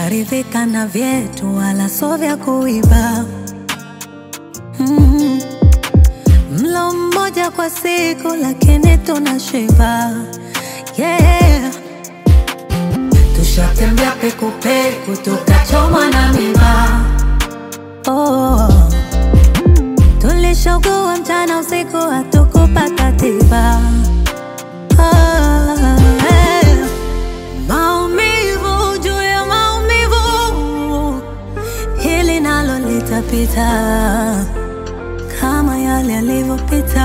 tusharidhika na vyetu, wala so vya kuiba. Mm. Mlo mmoja kwa siku, lakini tunashiba. Yeah. Tushatembea pekupeku, tukachomwa na miba. Oh. Tulishogoa mchana usiku, hatukupata tiba. Ah, eh. Maumivu juu ya maumivu, hili nalo litapita kama yale yalivyopita.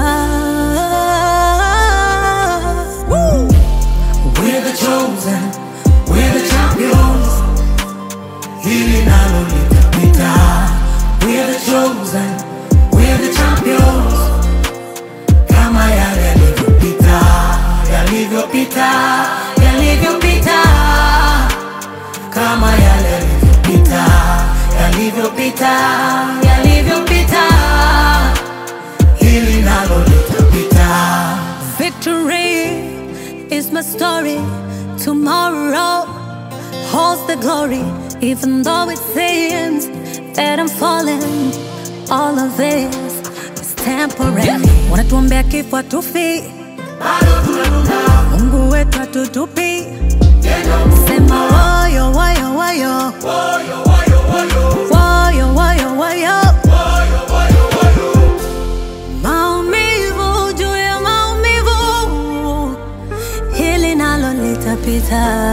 Woo! We're the chosen, we're the champions. Hili nalo litapita. We're the chosen, we're the champions. Kama yale yalivyopita, yalivyopita, yalivyopita. Kama yale yalivyopita, yalivyopita, yalivyopita. Hili nalo litapita. Victory is my story. Tomorrow holds the glory. Even though it seems that I'm falling, all of this is temporary. Wanatuombea kifo hatufi, Mungu wetu hatutupi. Sema woyo woyo woyo, woyo woyo woyo. Maumivu juu ya maumivu, hili nalo litapita